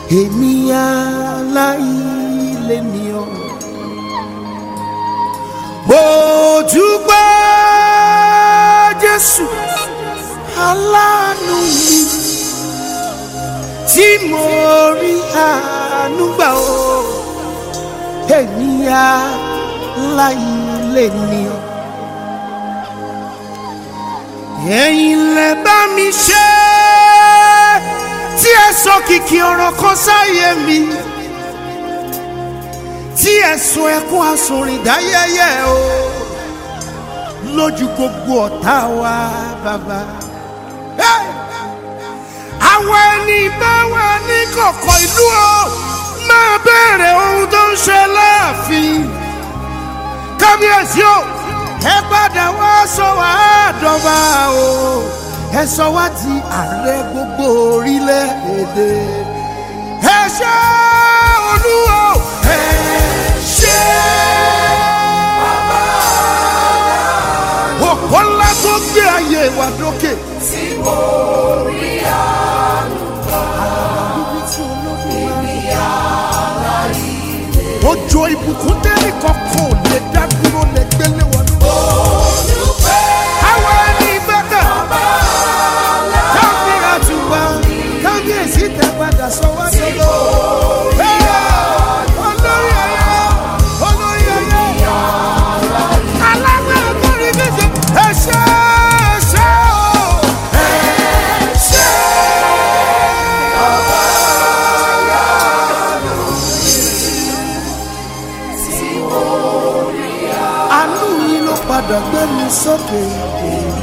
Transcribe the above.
èmi aláìlè ní ọ. mo dúpẹ́ jésù aláàánú mi tí mo rí àánú gbà ó èmi aláìlè ní ọ. ẹ̀yin lẹ bá mi ṣe tí ẹ sọ kìkì ọ̀rọ̀ kan sáyé mi tí ẹ sọ ẹkún asùnrin dáyẹyẹ o lójú gbogbo ọ̀tá wa bàbá. Hey! àwọn ẹni bá wà ní kọ̀kọ̀ ìlú o máa bẹ̀rẹ̀ ohun tó ń ṣe láàfin kábíyèsí o ẹ padà wá sọ wá dọ̀bà o ẹ sọ wá di ààrẹ gbogbo orílẹ̀-èdè ẹ ṣe olúwo ẹ ṣe òpó ńlá tó gbé ayé wa dókè. tí mo rí àánú gbà èmi aláìlè. Òjò ìbùkún dẹ́rì kankan ò lè dá dúró lè gbélé wọnú. Olùpẹ̀ Àwọn ẹni gbẹ́kẹ̀ káfí àtùpà kábíyèsí tẹ padà sọ wá sọ́dọ̀. Olórí ayé olórí ayé alágbára tó rí méje ẹ ṣé ẹ ṣé o. Ẹ ṣé tí mo rí àánú yìí ló padà gbé mi sókè.